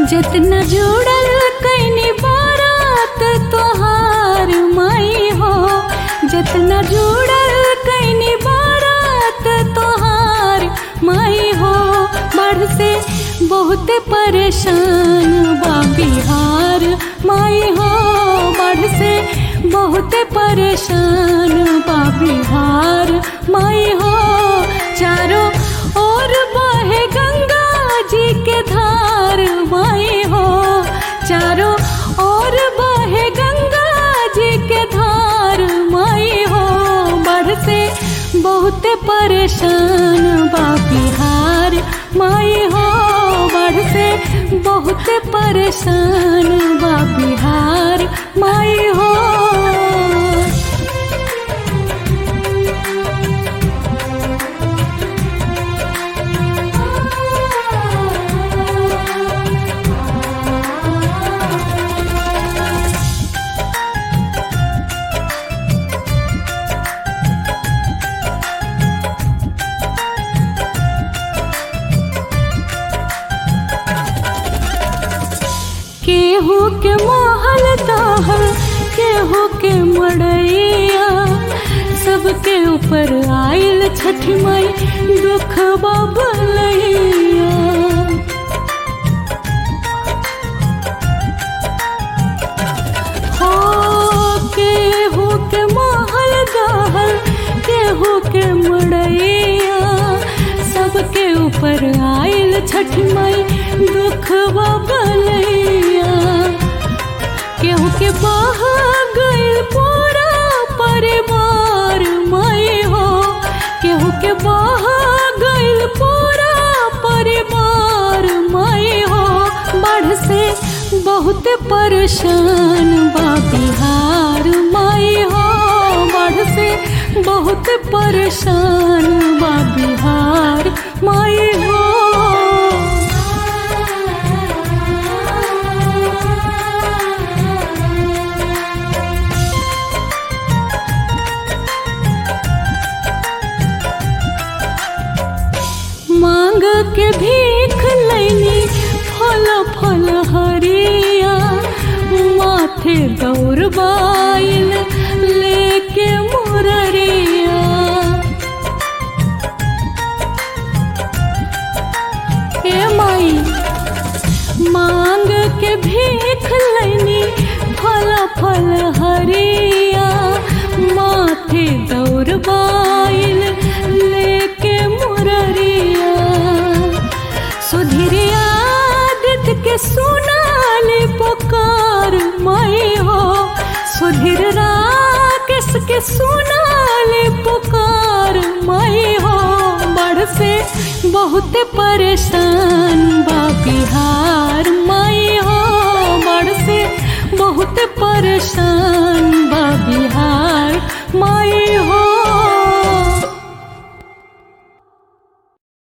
जितना जुड़ल कैनी बारात तोहार माई हो जितना जुड़ल कैनी बारात तोहार माई हो बढ़ से बहुत परेशान बा बिहार माई हो बढ़ से बहुत परेशान बा बिहार माई हो चारों ओर बहे गंगा जी के धार माई हो चारों ओर बहे गंगा जी के धार माई हो बढ़ से बहुत परेशान बा बिहार माई हो बढ़ से बहुत परेशान बा बिहार माई हो केहू के महल दाहल केहू के मड़ैया सबके ऊपर आयल छठी माई दुख बबलैया हो केहू के महल दाहल केहू के मड़ैया सबके ऊपर आयल छठी माई दुख बबलैया केहू के बह गइल पूरा परिवार माई हो केहू के बह गइल पूरा परिवार माई हो बढ़ से बहुत परेशान बा बिहार माई हो बढ़ से बहुत परेशान बा बिहार माई हो मांग के भीख लैनी फल फल हरिया माथे दौड़बाइल लेके मुररिया हे माई मांग के भीख लैनी फल फल हरिया माथे दौड़बाइल लेके मुररिया सुधीर आदित्य के सुनाले पुकार माई हो सुधीर राकेश के सुनाले पुकार माई हो बढ़ से बहुत परेशान बा बिहार माई हो बढ़ से बहुत परेशान